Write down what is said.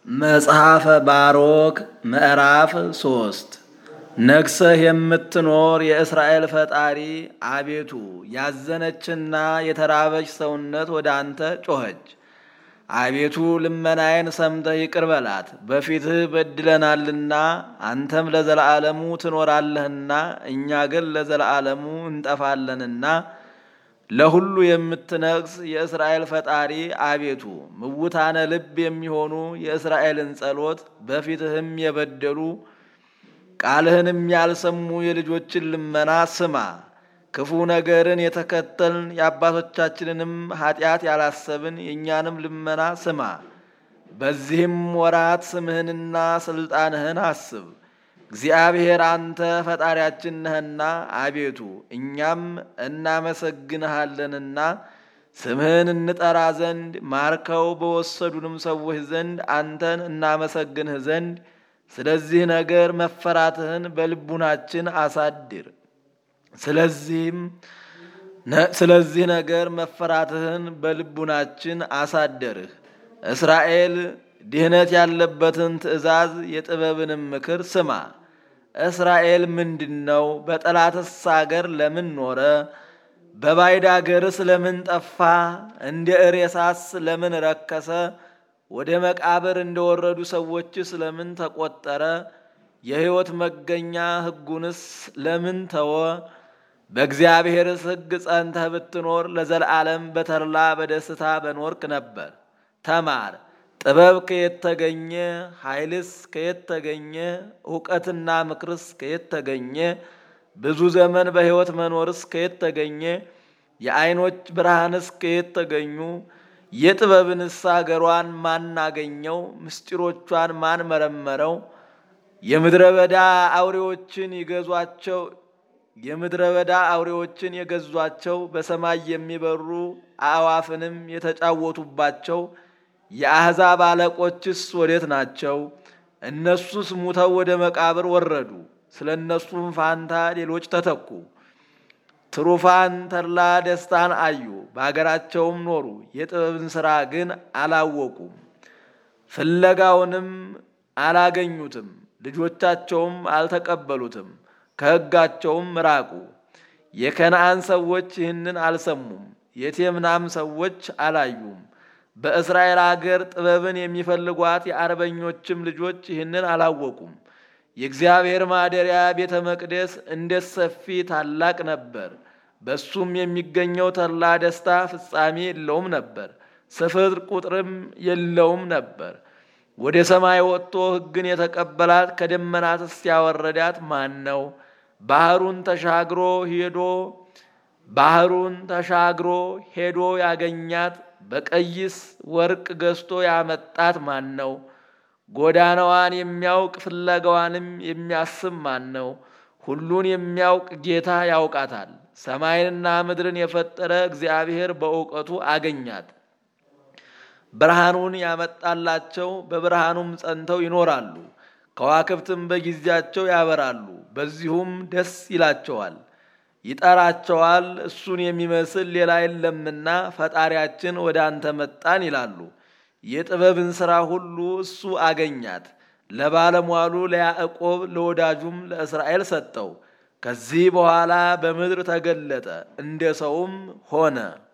መጽሐፈ ባሮክ ምዕራፍ ሶስት ነግሰህ የምትኖር የእስራኤል ፈጣሪ አቤቱ ያዘነችና የተራበች ሰውነት ወደ አንተ ጮኸች። አቤቱ ልመናዬን ሰምተህ ይቅር በላት። በፊትህ በድለናልና አንተም ለዘላለሙ ትኖራለህና እኛ ግን ለዘላለሙ እንጠፋለንና ለሁሉ የምትነግስ የእስራኤል ፈጣሪ አቤቱ ምውታነ ልብ የሚሆኑ የእስራኤልን ጸሎት በፊትህም የበደሉ ቃልህንም ያልሰሙ የልጆችን ልመና ስማ። ክፉ ነገርን የተከተልን የአባቶቻችንንም ኃጢአት ያላሰብን የእኛንም ልመና ስማ። በዚህም ወራት ስምህንና ስልጣንህን አስብ። እግዚአብሔር አንተ ፈጣሪያችን ነህና አቤቱ እኛም እናመሰግንሃለንና ስምህን እንጠራ ዘንድ ማርከው በወሰዱንም ሰዎች ዘንድ አንተን እናመሰግንህ ዘንድ ስለዚህ ነገር መፈራትህን በልቡናችን አሳድር። ስለዚህም ስለዚህ ነገር መፈራትህን በልቡናችን አሳደርህ። እስራኤል ድህነት ያለበትን ትእዛዝ የጥበብንም ምክር ስማ። እስራኤል ምንድን ነው? በጠላትስ አገር ለምን ኖረ? በባዕድ አገርስ ለምን ጠፋ? እንደ እሬሳስ ለምን ረከሰ? ወደ መቃብር እንደወረዱ ሰዎችስ ለምን ተቆጠረ? የሕይወት መገኛ ሕጉንስ ለምን ተወ? በእግዚአብሔርስ ሕግ ጸንተህ ብትኖር ለዘላለም በተድላ በደስታ በኖርክ ነበር። ተማር። ጥበብ ከየት ተገኘ? ኃይልስ ከየት ተገኘ? እውቀትና ምክርስ ከየት ተገኘ? ብዙ ዘመን በሕይወት መኖርስ ከየት ተገኘ? የዓይኖች ብርሃንስ ከየት ተገኙ? የጥበብንስ አገሯን ማን አገኘው? ምስጢሮቿን ማን መረመረው? የምድረ በዳ አውሬዎችን ይገዟቸው የምድረ በዳ አውሬዎችን የገዟቸው በሰማይ የሚበሩ አዕዋፍንም የተጫወቱባቸው የአሕዛብ አለቆችስ ወዴት ናቸው? እነሱስ ሙተው ወደ መቃብር ወረዱ። ስለ እነሱም ፋንታ ሌሎች ተተኩ። ትሩፋን ተድላ ደስታን አዩ፣ በአገራቸውም ኖሩ። የጥበብን ሥራ ግን አላወቁም፣ ፍለጋውንም አላገኙትም። ልጆቻቸውም አልተቀበሉትም፣ ከሕጋቸውም ራቁ። የከነአን ሰዎች ይህንን አልሰሙም፣ የቴምናም ሰዎች አላዩም። በእስራኤል አገር ጥበብን የሚፈልጓት የአርበኞችም ልጆች ይህንን አላወቁም። የእግዚአብሔር ማደሪያ ቤተ መቅደስ እንዴት ሰፊ ታላቅ ነበር! በሱም የሚገኘው ተድላ ደስታ ፍጻሜ የለውም ነበር፣ ስፍር ቁጥርም የለውም ነበር። ወደ ሰማይ ወጥቶ ሕግን የተቀበላት ከደመናትስ ያወረዳት ማን ነው? ባህሩን ተሻግሮ ሄዶ ባህሩን ተሻግሮ ሄዶ ያገኛት በቀይስ ወርቅ ገዝቶ ያመጣት ማን ነው? ጎዳናዋን የሚያውቅ ፍለጋዋንም የሚያስብ ማን ነው? ሁሉን የሚያውቅ ጌታ ያውቃታል። ሰማይንና ምድርን የፈጠረ እግዚአብሔር በእውቀቱ አገኛት። ብርሃኑን ያመጣላቸው በብርሃኑም ጸንተው ይኖራሉ። ከዋክብትም በጊዜያቸው ያበራሉ፣ በዚሁም ደስ ይላቸዋል። ይጠራቸዋል፣ እሱን የሚመስል ሌላ የለምና ፈጣሪያችን ወደ አንተ መጣን ይላሉ። የጥበብን ሥራ ሁሉ እሱ አገኛት። ለባለሟሉ ለያዕቆብ ለወዳጁም ለእስራኤል ሰጠው። ከዚህ በኋላ በምድር ተገለጠ፣ እንደ ሰውም ሆነ።